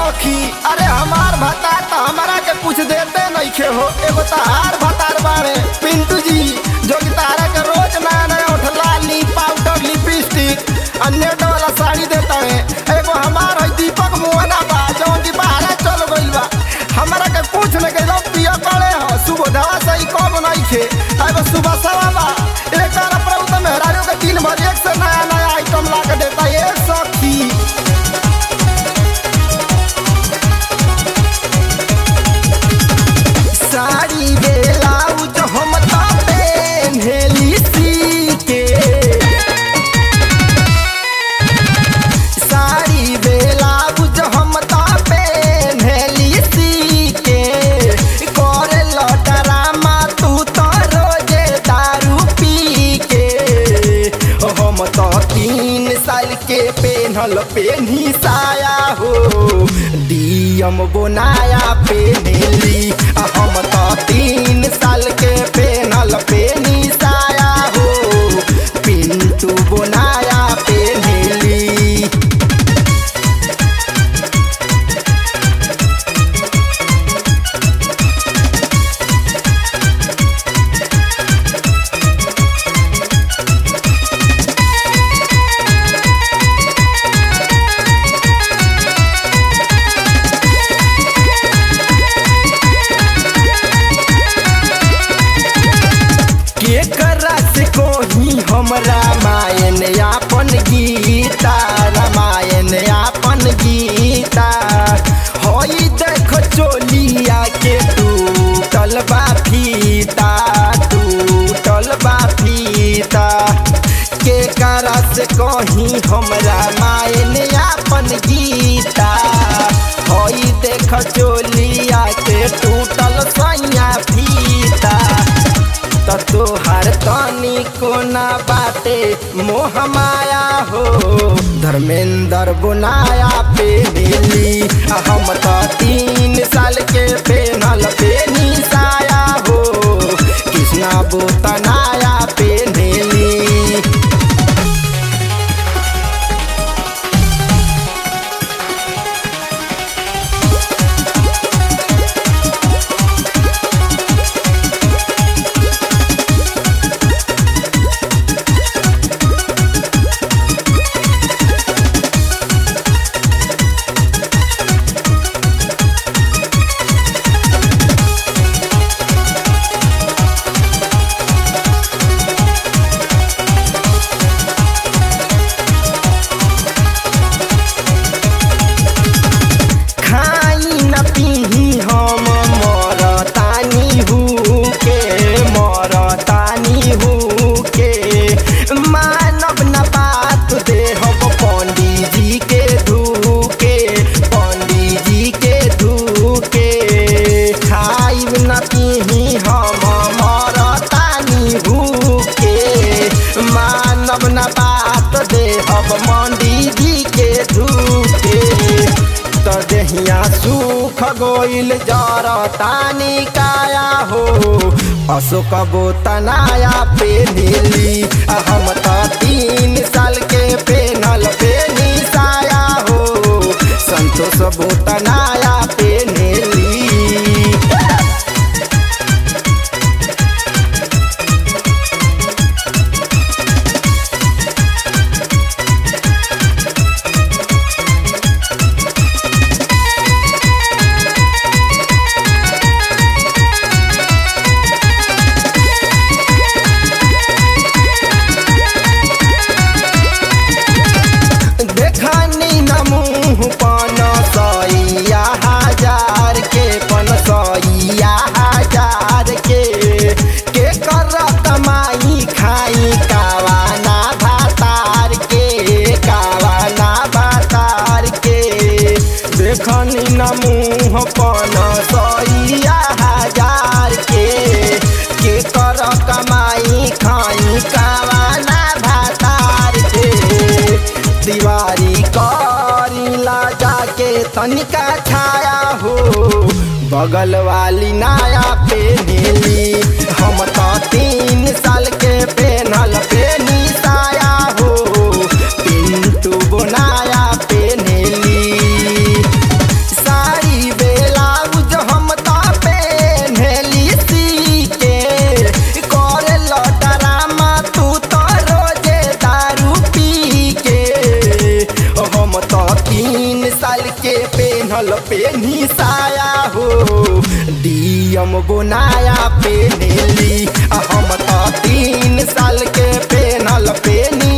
सखी अरे हमार भतार तो हमारा के कुछ देते नहीं खे हो एगो तहार भतार बाड़े पिंटू जी जो कि तारा के रोज नया नया उठला ली पाउडर लिपस्टिक अन्य वाला साड़ी देता है एगो हमार है दीपक मोहना बा जौन की बाहर चल गइल बा हमारा के कुछ नहीं गइल पिया पड़े हो सुबह दवा सही कब नहीं खे एगो सुबह सवा बा एक तारा प्रभु तो मेहरारू के तीन बजे एक से नया नया आइटम ला के देता है ए सखी साड़ी ब्लाउज हम तो पहनली सी के साड़ी ब्लाउज हम तो पहनली सी के करे ड्रामा तू तो रोजे दारू पी के हम तो तीन साल के पेन्हल पेन्ही साया हो डीएम बोनाया पेन्हली आ हम तो तीन साल के पेन्हल पेन्ही साया हो पिंटू बोनाया पेन्हली केकरा से कोही हम रामायण आपन गीता रामायण आपन गीता होई देख चोलिया के टूटल बा फीता टूटल बा फीता केकरा से कही हम रामायण आपन गीता होई देख चोलिया के टूटल सैया फीता त तोहार तनी कोना बाटे मोह माया हो धर्मेंद्र बुनाया पे मिली आ हम त तीन साल के पेनल पे साया हो कृष्णा बोतनाया पे मिली खाई न पीही हम मरतानी हूँ के मरतानी हूँ के मानव न बात देहब पंडित जी के धूके पंडित जी के धूके खाई न पीही हम मरतानी हूँ के मानव न बात देहब पंडित जी के धूके त देहिया सुख गोइल जर तानी काया हो अशोक बोतनाया पे नीली आ हम त तीन साल के पेनल पे साया हो संतोष बोतनाया पे नीली देखनी न मुँह पन सैया हजार के पन सैया हजार के के कर कमाई खाई कावाना भातार के कावाना भातार के देखनी न मुँह पन सैया हजार के के कर कमाई खाई कावाना भातार के दीवारी करीला जाके तनिका छाया हो बगल वाली नाया पे नीली हम तो तीन साल के पेनल पे साया हो पिंटू बनाया पे नीली पेनल पेनी साया हो डीएम गोनाया पेनेली आ हम तो तीन साल के पेनल पेनी